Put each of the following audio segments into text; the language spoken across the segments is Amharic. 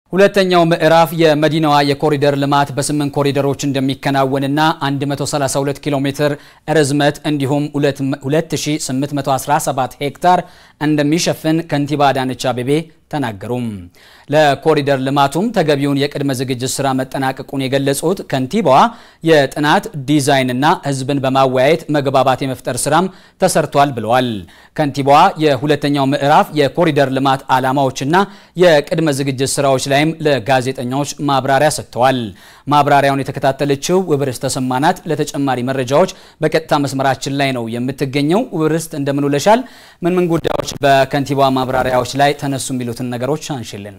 ሁለተኛው ምዕራፍ የመዲናዋ የኮሪደር ልማት በስምንት ኮሪደሮች እንደሚከናወንና 132 ኪሎ ሜትር ርዝመት እንዲሁም 2817 ሄክታር እንደሚሸፍን ከንቲባ አዳነች አቤቤ ተናገሩም። ለኮሪደር ልማቱም ተገቢውን የቅድመ ዝግጅት ስራ መጠናቀቁን የገለጹት ከንቲባዋ የጥናት ዲዛይንና ሕዝብን በማወያየት መግባባት የመፍጠር ስራም ተሰርቷል ብለዋል። ከንቲባዋ የሁለተኛው ምዕራፍ የኮሪደር ልማት ዓላማዎችና የቅድመ ዝግጅት ስራዎች ላይም ለጋዜጠኞች ማብራሪያ ሰጥተዋል። ማብራሪያውን የተከታተለችው ውብርስ ተሰማናት ለተጨማሪ መረጃዎች በቀጥታ መስመራችን ላይ ነው የምትገኘው። ውብርስት እንደምን ውለሻል? ምን ምን ጉዳዮች በከንቲባዋ ማብራሪያዎች ላይ ተነሱ የሚሉትን ነገሮች አንሽልን።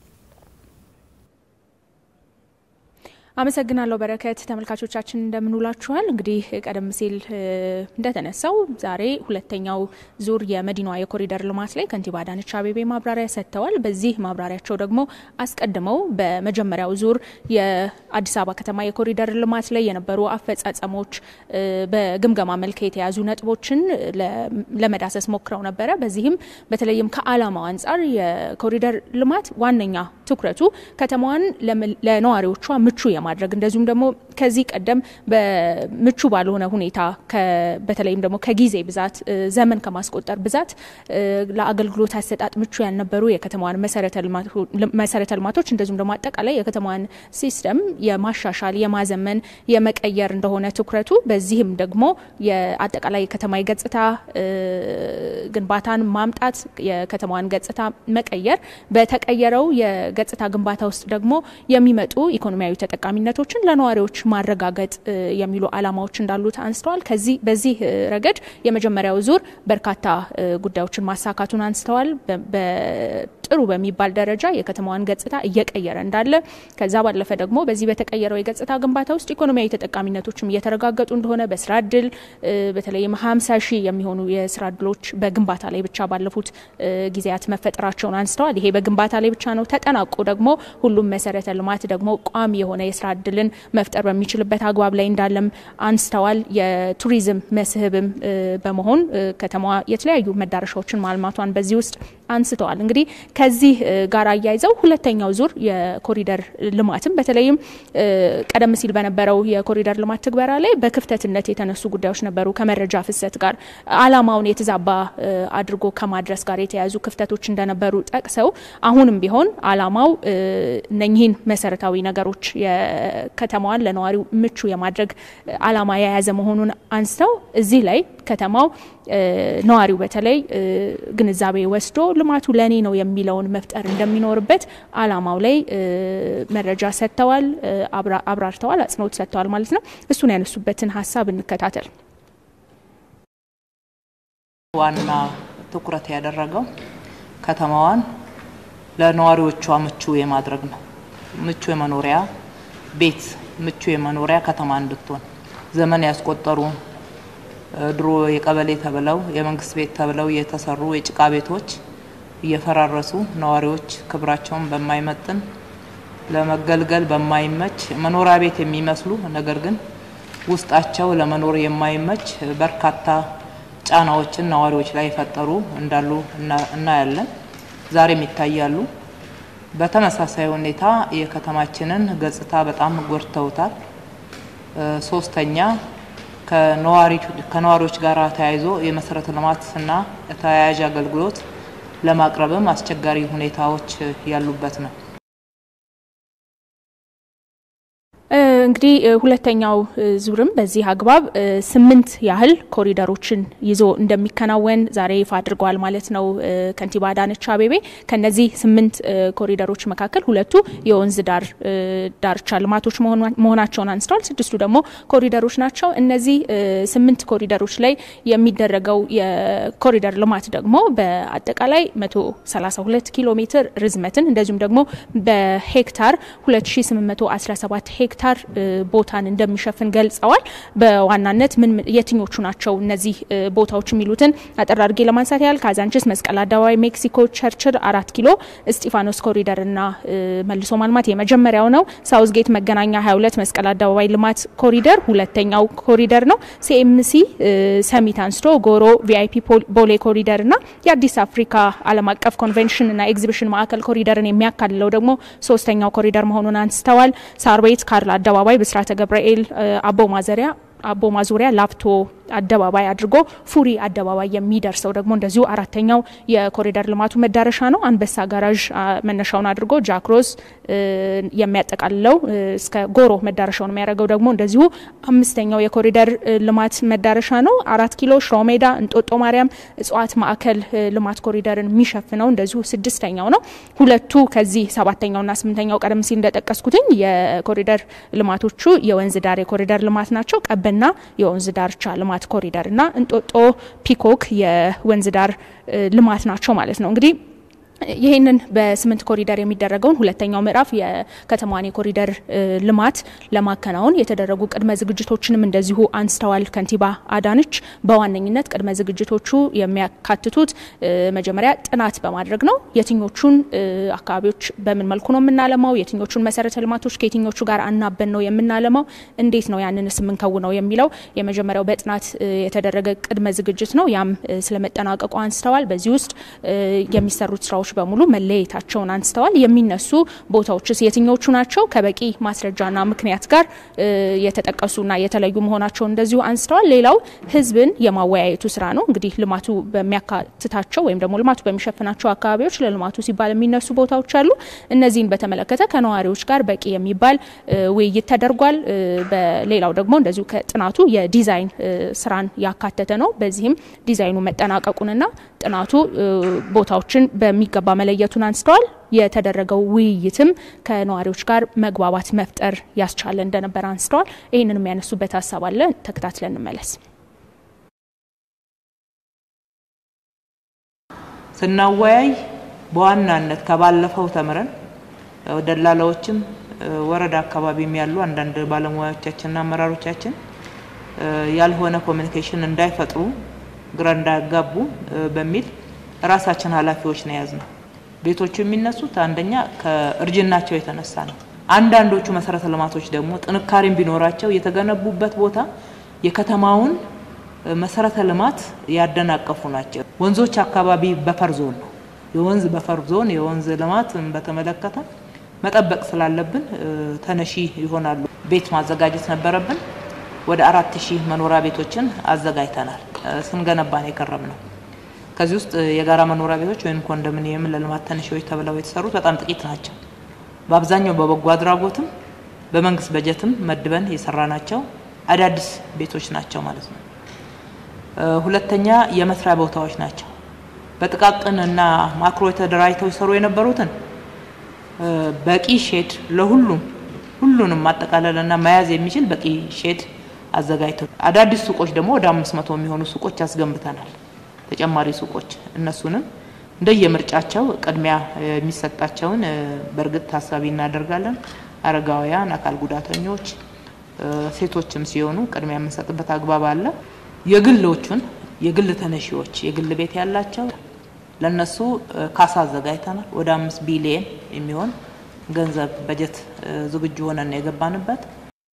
አመሰግናለሁ በረከት። ተመልካቾቻችን እንደምንውላችኋል። እንግዲህ ቀደም ሲል እንደተነሳው ዛሬ ሁለተኛው ዙር የመዲናዋ የኮሪደር ልማት ላይ ከንቲባ አዳነች አቤቤ ማብራሪያ ሰጥተዋል። በዚህ ማብራሪያቸው ደግሞ አስቀድመው በመጀመሪያው ዙር የአዲስ አበባ ከተማ የኮሪደር ልማት ላይ የነበሩ አፈጻጸሞች በግምገማ መልክ የተያዙ ነጥቦችን ለመዳሰስ ሞክረው ነበረ። በዚህም በተለይም ከዓላማው አንጻር የኮሪደር ልማት ዋነኛ ትኩረቱ ከተማዋን ለነዋሪዎቿ ምቹ የማድረግ እንደዚሁም ደግሞ ከዚህ ቀደም በምቹ ባልሆነ ሁኔታ በተለይም ደግሞ ከጊዜ ብዛት ዘመን ከማስቆጠር ብዛት ለአገልግሎት አሰጣጥ ምቹ ያልነበሩ የከተማዋን መሰረተ ልማቶች እንደዚሁም ደግሞ አጠቃላይ የከተማዋን ሲስተም የማሻሻል የማዘመን የመቀየር እንደሆነ ትኩረቱ። በዚህም ደግሞ የአጠቃላይ የከተማ ገጽታ ግንባታን ማምጣት የከተማዋን ገጽታ መቀየር በተቀየረው የገጽታ ግንባታ ውስጥ ደግሞ የሚመጡ ኢኮኖሚያዊ ተጠቃሚነቶችን ለነዋሪዎች ማረጋገጥ የሚሉ ዓላማዎች እንዳሉት አንስተዋል። ከዚህ በዚህ ረገድ የመጀመሪያው ዙር በርካታ ጉዳዮችን ማሳካቱን አንስተዋል። ጥሩ በሚባል ደረጃ የከተማዋን ገጽታ እየቀየረ እንዳለ ከዛ ባለፈ ደግሞ በዚህ በተቀየረው የገጽታ ግንባታ ውስጥ ኢኮኖሚያዊ ተጠቃሚነቶችም እየተረጋገጡ እንደሆነ በስራ እድል በተለይም ሀምሳ ሺህ የሚሆኑ የስራ እድሎች በግንባታ ላይ ብቻ ባለፉት ጊዜያት መፈጠራቸውን አንስተዋል። ይሄ በግንባታ ላይ ብቻ ነው። ተጠናቆ ደግሞ ሁሉም መሰረተ ልማት ደግሞ ቋሚ የሆነ የስራ እድልን መፍጠር በሚችልበት አግባብ ላይ እንዳለም አንስተዋል። የቱሪዝም መስህብም በመሆን ከተማዋ የተለያዩ መዳረሻዎችን ማልማቷን በዚህ ውስጥ አንስተዋል። እንግዲህ ከዚህ ጋር አያይዘው ሁለተኛው ዙር የኮሪደር ልማትም በተለይም ቀደም ሲል በነበረው የኮሪደር ልማት ትግበራ ላይ በክፍተትነት የተነሱ ጉዳዮች ነበሩ። ከመረጃ ፍሰት ጋር ዓላማውን የተዛባ አድርጎ ከማድረስ ጋር የተያያዙ ክፍተቶች እንደነበሩ ጠቅሰው አሁንም ቢሆን ዓላማው እነኚህን መሰረታዊ ነገሮች የከተማዋን ለነዋሪው ምቹ የማድረግ ዓላማ የያዘ መሆኑን አንስተው እዚህ ላይ ከተማው ነዋሪው በተለይ ግንዛቤ ወስዶ ልማቱ ለእኔ ነው የሚለውን መፍጠር እንደሚኖርበት ዓላማው ላይ መረጃ ሰጥተዋል፣ አብራርተዋል፣ አጽንኦት ሰጥተዋል ማለት ነው። እሱን ያነሱበትን ሀሳብ እንከታተል። ዋና ትኩረት ያደረገው ከተማዋን ለነዋሪዎቿ ምቹ የማድረግ ነው። ምቹ የመኖሪያ ቤት ምቹ የመኖሪያ ከተማ እንድትሆን ዘመን ያስቆጠሩ ድሮ የቀበሌ ተብለው የመንግስት ቤት ተብለው የተሰሩ የጭቃ ቤቶች እየፈራረሱ ነዋሪዎች ክብራቸውን በማይመጥን ለመገልገል በማይመች መኖሪያ ቤት የሚመስሉ ነገር ግን ውስጣቸው ለመኖር የማይመች በርካታ ጫናዎችን ነዋሪዎች ላይ የፈጠሩ እንዳሉ እናያለን። ዛሬም ይታያሉ። በተመሳሳይ ሁኔታ የከተማችንን ገጽታ በጣም ጎድተውታል። ሶስተኛ ከነዋሪዎች ጋር ተያይዞ የመሰረተ ልማትና ተያያዥ አገልግሎት ለማቅረብም አስቸጋሪ ሁኔታዎች ያሉበት ነው። እንግዲህ ሁለተኛው ዙርም በዚህ አግባብ ስምንት ያህል ኮሪደሮችን ይዞ እንደሚከናወን ዛሬ ይፋ አድርገዋል ማለት ነው ከንቲባ አዳነች አቤቤ። ከነዚህ ስምንት ኮሪደሮች መካከል ሁለቱ የወንዝ ዳር ዳርቻ ልማቶች መሆናቸውን አንስተዋል። ስድስቱ ደግሞ ኮሪደሮች ናቸው። እነዚህ ስምንት ኮሪደሮች ላይ የሚደረገው የኮሪደር ልማት ደግሞ በአጠቃላይ 132 ኪሎ ሜትር ርዝመትን እንደዚሁም ደግሞ በሄክታር 2817 ሄክታር ቦታን እንደሚሸፍን ገልጸዋል። በዋናነት ምን የትኞቹ ናቸው እነዚህ ቦታዎች የሚሉትን አጠር አድርጌ ለማንሳት ያህል ካዛንችስ፣ መስቀል አደባባይ፣ ሜክሲኮ፣ ቸርችል፣ አራት ኪሎ፣ እስጢፋኖስ ኮሪደርና መልሶ ማልማት የመጀመሪያው ነው። ሳውዝጌት መገናኛ 22 መስቀል አደባባይ ልማት ኮሪደር ሁለተኛው ኮሪደር ነው። ሲኤምሲ ሰሚት አንስቶ ጎሮ ቪአይፒ ቦሌ ኮሪደር እና የአዲስ አፍሪካ ዓለም አቀፍ ኮንቬንሽን እና ኤግዚቢሽን ማዕከል ኮሪደርን የሚያካልለው ደግሞ ሶስተኛው ኮሪደር መሆኑን አንስተዋል። ሳር ቤት፣ ካርል አደባባይ፣ ብስራተ ገብርኤል፣ አቦ ማዘሪያ አቦ ማዞሪያ ላፍቶ አደባባይ አድርጎ ፉሪ አደባባይ የሚደርሰው ደግሞ እንደዚሁ አራተኛው የኮሪደር ልማቱ መዳረሻ ነው። አንበሳ ጋራዥ መነሻውን አድርጎ ጃክሮስ የሚያጠቃልለው እስከ ጎሮ መዳረሻውን የሚያደርገው ደግሞ እንደዚሁ አምስተኛው የኮሪደር ልማት መዳረሻ ነው። አራት ኪሎ ሽሮ ሜዳ፣ እንጦጦ ማርያም እጽዋት ማዕከል ልማት ኮሪደርን የሚሸፍነው እንደዚሁ ስድስተኛው ነው። ሁለቱ ከዚህ ሰባተኛውና ስምንተኛው ቀደም ሲል እንደጠቀስኩትኝ የኮሪደር ልማቶቹ የወንዝ ዳር የኮሪደር ልማት ናቸው። ቀበና የወንዝ ዳርቻ ልማት ኮሪደር እና እንጦጦ ፒኮክ የወንዝ ዳር ልማት ናቸው ማለት ነው እንግዲህ ይህንን በስምንት ኮሪደር የሚደረገውን ሁለተኛው ምዕራፍ የከተማዋን የኮሪደር ልማት ለማከናወን የተደረጉ ቅድመ ዝግጅቶችንም እንደዚሁ አንስተዋል ከንቲባ አዳነች። በዋነኝነት ቅድመ ዝግጅቶቹ የሚያካትቱት መጀመሪያ ጥናት በማድረግ ነው። የትኞቹን አካባቢዎች በምን መልኩ ነው የምናለማው፣ የትኞቹን መሰረተ ልማቶች ከየትኞቹ ጋር አናበን ነው የምናለማው፣ እንዴት ነው ያንንስ የምንከውነው የሚለው የመጀመሪያው በጥናት የተደረገ ቅድመ ዝግጅት ነው። ያም ስለመጠናቀቁ አንስተዋል። በዚህ ውስጥ የሚሰሩት ስራዎች በሙሉ መለየታቸውን አንስተዋል። የሚነሱ ቦታዎችስ የትኞቹ ናቸው? ከበቂ ማስረጃና ምክንያት ጋር የተጠቀሱና የተለዩ መሆናቸውን እንደዚሁ አንስተዋል። ሌላው ህዝብን የማወያየቱ ስራ ነው። እንግዲህ ልማቱ በሚያካትታቸው ወይም ደግሞ ልማቱ በሚሸፍናቸው አካባቢዎች ለልማቱ ሲባል የሚነሱ ቦታዎች አሉ። እነዚህን በተመለከተ ከነዋሪዎች ጋር በቂ የሚባል ውይይት ተደርጓል። በሌላው ደግሞ እንደዚሁ ከጥናቱ የዲዛይን ስራን ያካተተ ነው። በዚህም ዲዛይኑ መጠናቀቁንና ጥናቱ ቦታዎችን በሚገባ መለየቱን አንስተዋል። የተደረገው ውይይትም ከነዋሪዎች ጋር መግባባት መፍጠር ያስቻለ እንደነበር አንስተዋል። ይህንን የሚያነሱበት ሀሳብ አለ። ተከታትለን እንመለስ። ስናወያይ በዋናነት ከባለፈው ተምረን ደላላዎችም ወረዳ አካባቢም ያሉ አንዳንድ ባለሙያዎቻችንና አመራሮቻችን ያልሆነ ኮሚኒኬሽን እንዳይፈጥሩ ግራ እንዳያጋቡ በሚል ራሳችን ኃላፊዎች ነው የያዝነው። ቤቶቹ የሚነሱት አንደኛ ከእርጅናቸው የተነሳ ነው። አንዳንዶቹ መሰረተ ልማቶች ደግሞ ጥንካሬም ቢኖራቸው የተገነቡበት ቦታ የከተማውን መሰረተ ልማት ያደናቀፉ ናቸው። ወንዞች አካባቢ በፈር ዞን ነው። የወንዝ በፈር ዞን የወንዝ ልማት በተመለከተ መጠበቅ ስላለብን ተነሺ ይሆናሉ። ቤት ማዘጋጀት ነበረብን። ወደ አራት ሺህ መኖሪያ ቤቶችን አዘጋጅተናል። ስንገነባን የከረም ነው። ከዚህ ውስጥ የጋራ መኖሪያ ቤቶች ወይም ኮንዶሚኒየም ለልማት ተነሺዎች ተብለው የተሰሩት በጣም ጥቂት ናቸው። በአብዛኛው በበጎ አድራጎትም በመንግስት በጀትም መድበን የሰራናቸው አዳዲስ ቤቶች ናቸው ማለት ነው። ሁለተኛ የመስሪያ ቦታዎች ናቸው። በጥቃቅን እና ማክሮ ተደራጅተው ይሰሩ የነበሩትን በቂ ሼድ ለሁሉም ሁሉንም ማጠቃለልና መያዝ የሚችል በቂ ሼድ አዘጋጅተው አዳዲስ ሱቆች ደግሞ ወደ አምስት መቶ የሚሆኑ ሱቆች አስገንብተናል። ተጨማሪ ሱቆች እነሱንም እንደየምርጫቸው ቅድሚያ የሚሰጣቸውን በእርግጥ ታሳቢ እናደርጋለን። አረጋውያን፣ አካል ጉዳተኞች፣ ሴቶችም ሲሆኑ ቅድሚያ የምንሰጥበት አግባብ አለ። የግሎቹን የግል ተነሺዎች የግል ቤት ያላቸው ለነሱ ካሳ አዘጋጅተናል። ወደ አምስት ቢሊየን የሚሆን ገንዘብ በጀት ዝግጁ ሆነን የገባንበት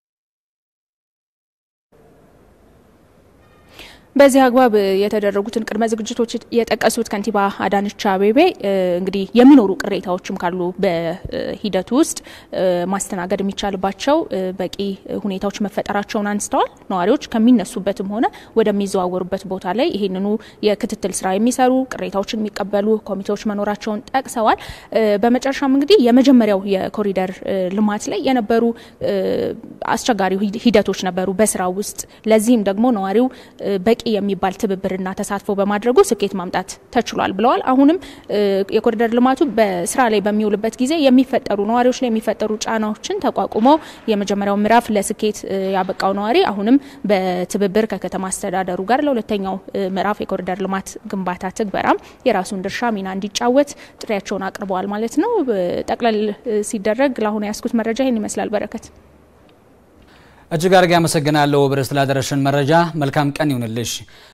በዚህ አግባብ የተደረጉትን ቅድመ ዝግጅቶች የጠቀሱት ከንቲባ አዳነች አቤቤ እንግዲህ የሚኖሩ ቅሬታዎችም ካሉ በሂደቱ ውስጥ ማስተናገድ የሚቻልባቸው በቂ ሁኔታዎች መፈጠራቸውን አንስተዋል። ነዋሪዎች ከሚነሱበትም ሆነ ወደሚዘዋወሩበት ቦታ ላይ ይህንኑ የክትትል ስራ የሚሰሩ ቅሬታዎችን የሚቀበሉ ኮሚቴዎች መኖራቸውን ጠቅሰዋል። በመጨረሻም እንግዲህ የመጀመሪያው የኮሪደር ልማት ላይ የነበሩ አስቸጋሪ ሂደቶች ነበሩ በስራ ውስጥ ለዚህም ደግሞ ነዋሪው በቂ የሚባል ትብብርና ተሳትፎ በማድረጉ ስኬት ማምጣት ተችሏል ብለዋል። አሁንም የኮሪደር ልማቱ በስራ ላይ በሚውልበት ጊዜ የሚፈጠሩ ነዋሪዎች ላይ የሚፈጠሩ ጫናዎችን ተቋቁሞ የመጀመሪያው ምዕራፍ ለስኬት ያበቃው ነዋሪ አሁንም በትብብር ከከተማ አስተዳደሩ ጋር ለሁለተኛው ምዕራፍ የኮሪደር ልማት ግንባታ ትግበራም የራሱን ድርሻ ሚና እንዲጫወት ጥሪያቸውን አቅርበዋል ማለት ነው። ጠቅለል ሲደረግ ለአሁኑ ያስኩት መረጃ ይህን ይመስላል። በረከት እጅግ አድርጌ አመሰግናለሁ ብርስ ላደረሽን መረጃ። መልካም ቀን ይሁንልሽ።